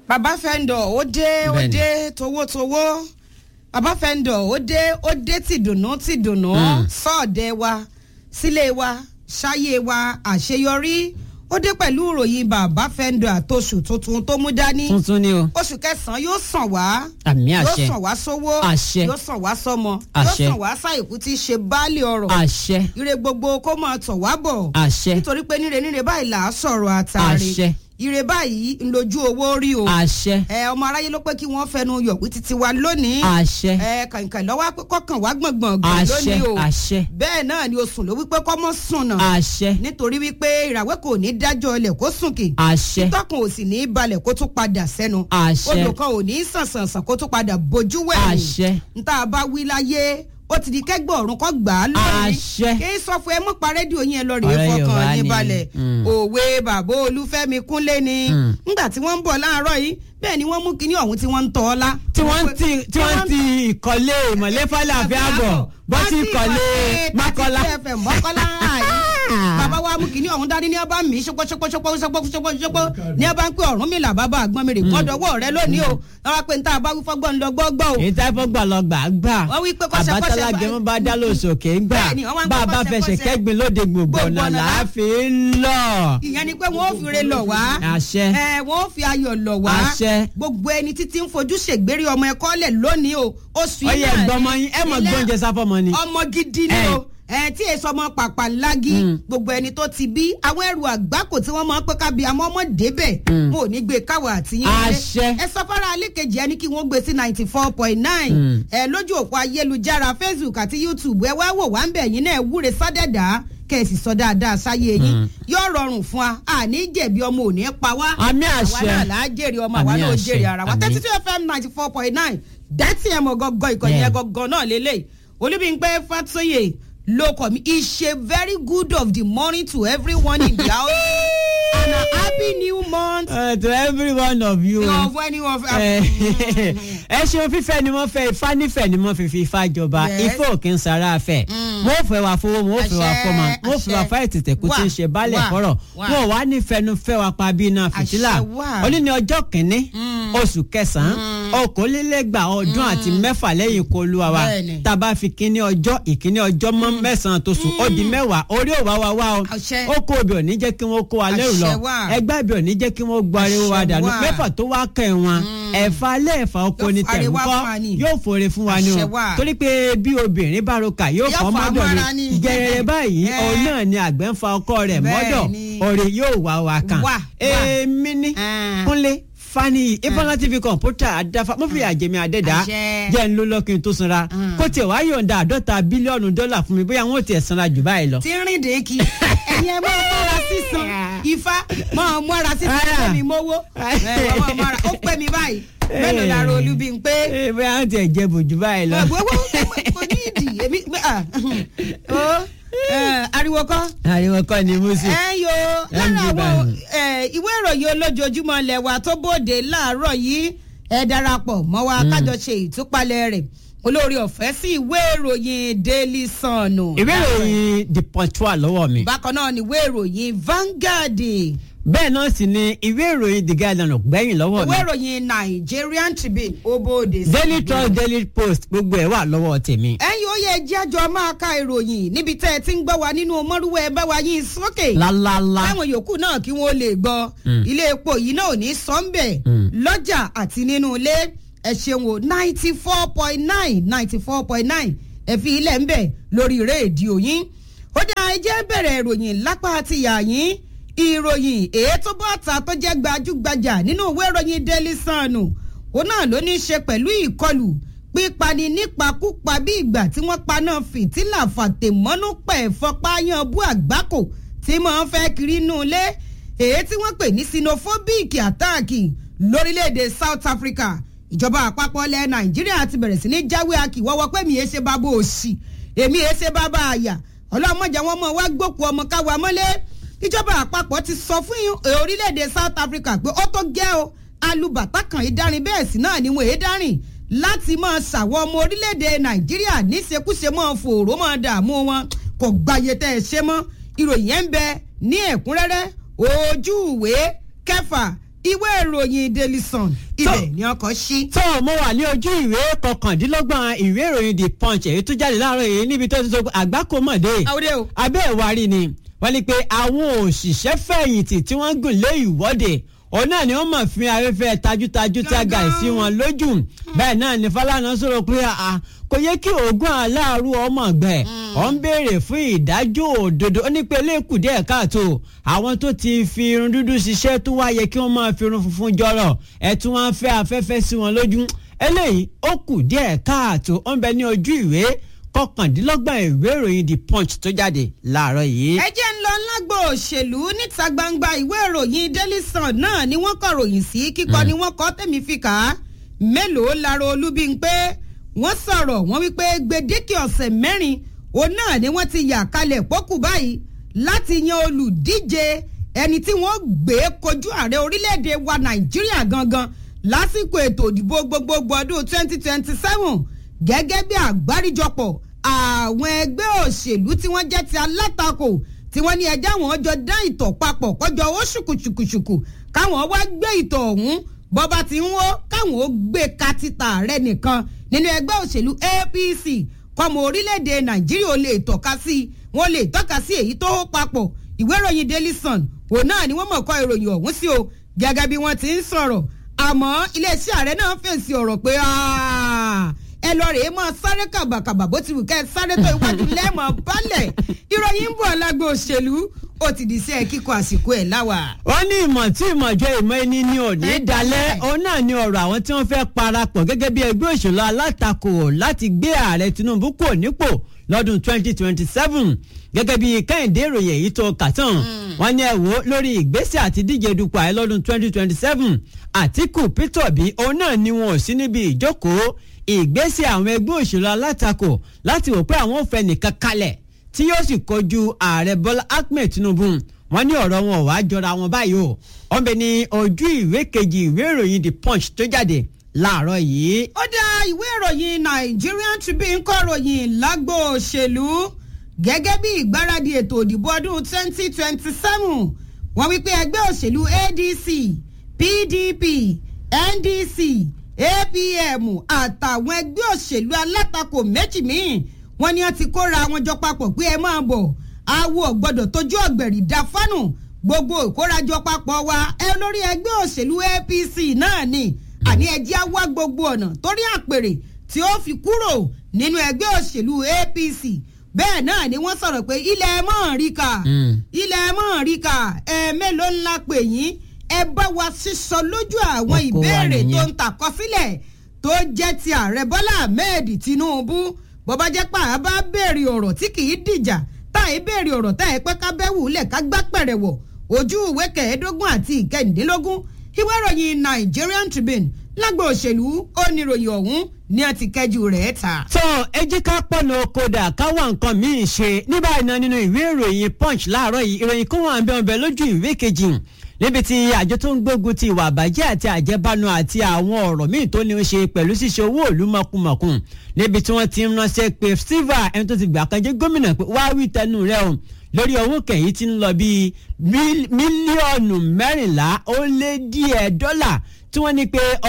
bàbá fẹ́ńdọ̀ ó dé ó Bẹ́ẹ̀ni. dé towótowó bàbá fẹ́ńdọ̀ ó dé ó dé tìdùnnú tìdùnnú sọ́ọ̀dẹ̀ wa sílé wa ṣáyé wa àṣeyọrí ó dé pẹ̀lú ìròyìn bàbá fẹ́ńdọ̀ àtòṣù tuntun tó mú dání tuntun ni o oṣù kẹsàn-án yóò sàn wá àmì yóò àṣẹ sàn wá sówó Àṣẹ. yóò sàn wá sọmọ yóò Àṣẹ. sàn wá sáìkú tí í ṣe baálé ọrọ̀ àṣẹ ire gbogbo kó máa tọ̀ wá bọ̀ àṣẹ nítorí pé níre níre báyìí là á sọ̀rọ̀ àtàrí Àṣẹ. ire báyìí ń lójú owó rí o àṣẹ ẹ ọmọ aráyé ló pé kí wọ́n fẹnu yọ̀wí títí wa lónìí àṣẹ ẹ kàǹkàn lọ́wọ́ pé kọ́kàn wá gbọ̀ngbọ̀ngbọ̀n àṣẹ lónìí o àṣẹ bẹ́ẹ̀ náà ni oṣù ló wípé kọ́ mọ́ sùn náà àṣẹ nítorí wípé ìràwẹ́ kò ní dájọ́ ilẹ̀ kó sùn kì àṣẹ tọkàn ò sì ní balẹ̀ kó tún padà sẹ́nu àṣẹ odò kan ò ní sànsànsàn kó tún padà bójú wẹ̀yìn àṣẹ nta bá wí láyé ó ti di kẹgbẹ́ ọ̀run kọ́ gbà á lónìí Àṣẹ. kí n sọ fún ẹ mọ́ pa rédíò yẹn lọ rèé Ọ̀rẹ́ Yorùbá fọkàn yín ni. balẹ̀ Mm. òwe bàbá olúfẹ́mi kúnlé ni Mm. nígbà tí wọ́n ń bọ̀ láàárọ̀ yìí bẹ́ẹ̀ ni wọ́n mú kinní ọ̀hún tí wọ́n ń tọ́ ọ lá. tí wọ́n ti tí wọ́n ti ìkọ́lé ìmọ̀lẹ́fàlà àfi àbọ̀ bọ́ sí ìkọ́lé mọ́kọ́lá. mọ́kọ́lá bàbá wa mú kinní ọ̀hún dání ní ọba mi ṣọpọ́ ṣọpọ́ ṣọpọ́ ṣọpọ́ ṣọpọ́ ṣọpọ́ ní ọba ń pè ọ̀run mi là bàbá àgbọn mi rè kọ́dọ̀wọ́ rẹ lónìí o wọ́n wá pé níta bá wí fọ́gbọ́n lọ gbọ́gbọ́ o èyí tá a fọ́ gbà lọ gbà á gbà Wọ́n wí pé kọ́ṣẹ́- àbátálá kọ́ṣẹ́- gẹmọ́ bá dá lóṣòkè ń gbà Bẹ́ẹ̀ni, wọ́n wá ń bá a pé bá kọ́ṣẹ́- fẹsẹ̀ kọ́ṣẹ́. kẹ́gbin lóde gbogbo Gbogbo ọ̀nà ọ̀nà láàfin lọ. ìyẹn ni pé wọn ò fi re lọ wá àṣẹ ẹ wọn ò fi ayọ̀ lọ wá Àṣẹ. gbogbo ẹni títí ń fojú ṣègbérí ọmọ ẹ̀kọ́ lẹ̀ lónìí o oṣù yìí ọyẹ náà gbọmọ ni yín ẹ mọ ilé gbóúnjẹ sáfọmọ ni. ọmọ gidi ni Ẹ. o ẹ tí èso ọmọ pàpà lági Mm. gbogbo ẹni tó ti bí àwọn ẹrù àgbákò tí wọ́n máa ń pẹ́ ká bí àmọ́ ọmọ débẹ̀ Mm. wọn ò ní gbé káwọ́ àti yín lé. Àṣẹ. ẹ sọ fara alékejì ẹni kí wọ́n gbé sí ninety four point nine Mm. ẹ lójú òpó ayélujára facebook àti youtube ẹ wá wò wá ń bẹ̀ yín náà ẹ wúre sádẹ́dá kẹ̀sì sọ dáadáa sáyé yín Mm. yóò rọrùn fún wa àní jẹ̀bi ọmọ ò ní pa wá Àmì àwa àṣẹ. náà là á jèrè ọmọ àwa Àmì náà ó àṣẹ. jèrè ara wa Àmì. thirty two fm ninety four point nine dátì ẹ̀ mọ̀ gọ́gọ́ ìkànnì Yeah. ẹ̀ gọ́gọ́ náà lélẹ̀ olúbíńpẹ́ fàtóyè ló kọ̀ mí it's a very good of the morning to everyone in the house and a happy new month Uh, to every one of you. of anyone. ẹ ẹ ṣeun fífẹ́ ni wọ́n fẹ́ ifá nífẹ̀ẹ́ ni wọ́n fi fi ifá jọba Yes. ifá òkè ń sara fẹ́ wọ́n fẹ́ wa fowó wọ́n fẹ́ wa Àṣẹ, fọ́mọ wọ́n fẹ́ wa àṣẹ. fáyì tètè kó tí ń ṣe baálẹ̀ Wà, kọ́rọ̀ wà. wọ́n wá nífẹ̀ẹ́nu fẹ́ wa pa bí iná fìtílà Àṣẹ wà. òní ní ọjọ́ kìíní oṣù kẹsàn-án okòólélẹ́gbà ọdún àti mẹ́fà lẹ́yìn ikú olúwa wa Bẹ́ẹ̀ni. tá a bá fi kíní ọjọ́ ìkíní ọjọ́ mọ́ mẹ́sàn-án tó sùn ó di mẹ́wàá orí òwá wa wá o Àṣẹ. ó kó obì ò ní jẹ́ kí wọ́n kó wa lẹ́rù lọ Àṣẹ wà. ẹgbẹ́ ibì ò ní jẹ́ kí wọ́n gbọ́ ariwo wa Àṣẹ dànù wà. mẹ́fà tó wá kẹ́ wọn ẹ̀fà lẹ́ẹ̀fà oko Yóò ni fàre tẹ̀mú wá kọ́ fún wa ni. yóò fòre fún wa ni o Àṣẹ wà. torí pé bí obìnrin bá roka yóò Yóò fọ́ fà á mọ́dọ̀ mọ́ra ni ni. gẹ̀rẹ̀ báyìí Ẹ. òun náà ni àgbẹ̀ ń fa ọkọ rẹ̀ Bẹ́ẹ̀ mọ́dọ̀ ni. òrè yóò wá wa kan Wà, wà. èmi ní Ah. kúnlé fani ìfọ̀nà tv kọ̀ǹpútà àdáfà mo fi àjẹmí àdẹ́dá Àṣẹ. jẹ́ ń ló lọ́kìn tó sanra Mm. kó tiẹ̀ wá yọ̀ǹda àádọ́ta bílíọ̀nù dọ́là fún mi bóyá wọn ò tiẹ̀ sanra jù báyìí lọ. tí ń rìn dèékì ẹ̀yin ẹ̀ máa mọ́ra sísan ifá máa mọ́ra sísan Ah. ó mi mówó ẹ̀ wọ́n máa mọ́ra ó pẹ́ mi báyìí mélòó lára olúbíńpẹ́. ee bóyá wọn tiẹ̀ jẹ bòjú báyìí lọ. gbogbo kò ní ìdí èmi ah, ó eh, ariwo kọ́ ariwo kọ́ ni musu. ẹ yo lára MD àwọn Bani. eh, ìwé ìròyìn olójoojúmọ́ lẹ́wà tó bóde láàárọ̀ yìí ẹ darapọ̀ mọ́ wa kájọ ṣe ìtúpalẹ̀ rẹ̀ olórí ọ̀fẹ́ sí ìwé ìròyìn daily sun ìwé ìròyìn the punch wà lọ́wọ́ mi. bákan náà ni ìwé ìròyìn Vanguard bẹ́ẹ̀ náà sì ni ìwé ìròyìn the guardian ò gbẹ́yìn lọ́wọ́ mi. ìwé ìròyìn Nigerian Tribune ó bóde sí daily trust daily post gbogbo ẹ̀ wà lọ́wọ́ tèmi. ẹ̀yin ó yẹ jẹ́ àjọ máa ka ìròyìn níbi tẹ́ ẹ ti ń gbọ́ wa nínú mọ́rúwẹ́ ẹ bá wa yín sókè. lálálá. táwọn yòókù náà kí wọ́n lè gbọ́ Mm. ilé epo yìí náà ò ní sọ́ńbẹ̀ Mm. lọ́jà àti nínú ilé ẹ ṣeun o ninety four point nine ninety four point nine ẹ fi ilẹ̀ ń bẹ̀ lórí rédíò yín ó dá ẹ jẹ́ bẹ̀rẹ̀ ìròyìn lápá àti ìyá yín ìròyìn èyí tó bọ́ ta tó jẹ́ gbajúgbajà nínú ìwé ìròyìn Daily Sun ó náà ló ní í ṣe pẹ̀lú ìkọlù pípani nípakúpa bí ìgbà tí wọ́n paná fìtílà fàtẹ̀mọ́nú pẹ̀ fọpáyán bú àgbákò tí máa ń fẹ́ kiri inú ilé èyí tí wọ́n pè ní sinophobic attack lórílẹ̀‐èdè South Africa ìjọba àpapọ̀ ilẹ̀ Nàìjíríà ti bẹ̀rẹ̀ sí ní jáwé akíwọ́wọ́ pé mi èé ṣe bábá òṣì èmi èé ṣe bábá àyà ọlọ́mọjà wọn mọ̀ wá gbókù ọmọ káwa mọ́lé ìjọba àpapọ̀ ti sọ fún orílẹ̀‐èdè South Africa pé ó tó gẹ́ o alùbàtà kan ìdarin bẹ́ẹ̀ sì náà ni wọ́n èé dárìn láti máa ṣàwọn ọmọ orílẹ̀‐èdè Nàìjíríà níṣekúṣe máa fòòró máa dààmú wọn kò gbàyè tẹ́ ẹ ṣe mọ́ ìròyìn ẹ̀ ń bẹ ní ẹ̀kúnrẹ́rẹ́ ojú ìwé kẹfà ìwé ìròyìn daily sun ibẹ̀ ni ọkọ̀ ṣí. tó mo wà ní ojú ìwé kọkàndínlọ́gbọ̀n ìwé ìròyìn the punch èyí tó jáde láàárọ̀ yìí níbi tó ti sọ pé àgbákòmọ̀dé àwòdè o. abẹ́ ìwárí ni wọ́n ní pé àwọn òṣìṣẹ́ fẹ̀yìntì tí wọ́n gùn lé ìwọ́de òun náà ni wọ́n mọ̀ fi afẹ́fẹ́ tajútajú tí a gà sí wọn lójú bẹ́ẹ̀ náà ni Fálànà sọ̀rọ̀ pé àà kò yẹ kí oògùn aláàrú ọmọ gbẹ ọ ń béèrè fún ìdájọ́ òdodo ó ní pé eléèkù díẹ̀ káàtó àwọn tó ti fi irun dúdú ṣiṣẹ́ tó wá yẹ kí wọ́n máa fi irun funfun jọrọ̀ ẹ̀ tún wọ́n fẹ́ afẹ́fẹ́ sí wọn lójú eléyìí ó kù díẹ̀ káàtó ó ń bẹ ní ojú ìwé kọkàndínlọ́gbọ̀n ìwé ìròyìn the punch tó jáde láàárọ̀ yìí. ẹ jẹ́ ń lọ lágbo òṣèlú níta gbangba ìwé ìròyìn daily sun náà ni wọ́n kọ ròyìn sí kíkọ ni wọ́n kọ́ tẹ̀mí fi kà á mélòó lára olúbíńpé wọ́n sọ̀rọ̀ wọ́n wípé gbèdéke ọ̀sẹ̀ mẹ́rin òun náà ni wọ́n ti yà kalẹ̀ pọ́kù báyìí láti yan olùdíje ẹni tí wọ́n gbé kojú ààrẹ orílẹ̀-èdè wa nàìjíríà gangan lásìkò ètò ìdìbò gbogbogbò ọdún 2027 gẹ́gẹ́ bí àgbáríjọpọ̀ àwọn ẹgbẹ́ òṣèlú tí wọ́n jẹ́ ti alátakò tí wọ́n ní ẹjẹ́ àwọn jọ dá ìtọ̀ papọ̀ kọjọ owó ṣùkùṣùkùṣùkù káwọn wá gbé ìtọ̀ ọ̀hún bọ́ba ti ń wó káwọn ó gbé katita rẹ̀ nìkan nínú ẹgbẹ́ òṣèlú APC kọ́mọ orílẹ̀-èdè Nàìjíríà ò lè tọ́ka sí i wọ́n lè tọ́ka sí èyí tó hó papọ̀ ìwé ìròyìn Daily Sun òun náà ni wọ́n mọ̀ kọ́ ìròyìn ọ̀hún sí o gẹ́gẹ́ bí wọ́n ti ń sọ̀rọ̀ àmọ́ iléeṣẹ́ ààrẹ náà fèsì ọ̀rọ̀ pé ẹ lọ rèé mọ sáré kàbàkàbà bó ti wù kẹ́ ẹ sáré tó iwájú lẹ́mọ̀ balẹ̀ ìròyìn ń bọ̀ lágbo òṣèlú ó ti di sí ẹ kíkọ àsìkò ẹ̀ láwà. wọ́n ní ìmọ̀ tí ìmọ̀jọ ìmọ̀ ẹni ní òní Ẹ dalẹ̀ dalẹ̀. òun náà ni ọ̀rọ̀ àwọn tí wọ́n fẹ́ parapọ̀ gẹ́gẹ́ bí ẹgbẹ́ òṣèlú alátakò láti gbé ààrẹ Tinubu kò nípò lọ́dún 2027 gẹ́gẹ́ bí kẹ́hìndé ìròyìn èyí tó kà tán wọ́n ní ẹ wò ó lórí ìgbésẹ̀ àti díje dupò ààrẹ lọ́dún 2027 Àtíkù Peter Obi òun náà ni wọn ò sí níbi ìjókòó ìgbésẹ̀ àwọn ẹgbẹ́ òṣèlú alátakò láti wò pé àwọn ò fẹ́ nìkan kalẹ̀ tí yóò sì kojú ààrẹ Bọ́lá Ahmed Tinubu wọ́n ní ọ̀rọ̀ wọn ò wá jọra wọn báyìí o wọ́n bẹ ní ojú ìwé kejì ìwé ìròyìn The Punch tó jáde láàárọ̀ yìí. ó dá ìwé ìròyìn Nigerian Tribune kọ ròyìn lágbo òṣèlú gẹ́gẹ́ bí ìgbáradì ètò òdìbò ọdún 2027 wọ́n wípé ẹgbẹ́ òṣèlú ADC PDP NDC APM àtàwọn ẹgbẹ́ òṣèlú alátakò méjì míì wọ́n ní wọ́n ti kóra wọn jọ papọ̀ pé ẹ máa bọ̀ awo ọ̀gbọ́dọ̀ tójú ọ̀gbẹ̀rì dá fánù gbogbo ìkórajọ papọ̀ wa ẹ lórí ẹgbẹ́ òṣèlú APC náà ni àní ẹjẹ́ á wá gbogbo ọ̀nà torí àpèrè tí ó fi kúrò nínú ẹgbẹ́ òṣèlú APC bẹ́ẹ̀ náà ni wọ́n sọ̀rọ̀ pé ilẹ̀ mọ̀ọ́ríkà ilẹ̀ mọ̀ọ́ríkà ẹ̀ẹ́mélòó ńlá pè yín ẹ bá wa sísọ lójú àwọn Wọ́n kó wa ìbéèrè tó nìyẹn. ń tàkọsílẹ̀ tó jẹ́ ti ààrẹ Bọ́lá Ahmed Tinubu bọ́bá jẹ́ pà á bá béèrè ọ̀rọ̀ tí kì í dìjà tá à í béèrè ọ̀rọ̀ tá ẹ pẹ́ ká bẹ́wù lẹ̀ ká gbá pẹ̀rẹ̀ wọ̀ ojú ìwé kẹẹ̀ẹ́dógún àti ìkẹyìndínlógún ìwé ìròyìn Nigerian Tribune lágbo òṣèlú ó ní ìròyìn ọ̀hún ní a ti kẹjú rẹ̀ ta. tó ẹ jẹ́ ká pọ̀nà kódà káwọn nǹkan míì ṣe ní báyìí náà nínú ìwé ìròyìn punch láàárọ̀ yìí ìròyìn kó wọn bẹ́ẹ̀ bẹ́ẹ̀ lójú ìwé kejì níbi tí àjọ tó ń gbógun ti ìwà àbàjẹ́ àti àjẹbánu àti àwọn ọ̀rọ̀ míì tó ní í ṣe pẹ̀lú ṣíṣe owó ìlú mọ̀kùmọ̀kùn níbi tí wọ́n ti ń ránṣẹ́ pé silva ẹni tó ti gbà kan jẹ́ gómìnà pé wá wí tẹnu rẹ̀ o lórí owó kẹ̀yìn tí ń lọ bíi mílíọ̀nù mẹ́rìnlá ó lé díẹ̀ dọ́là tí wọ́n ní pé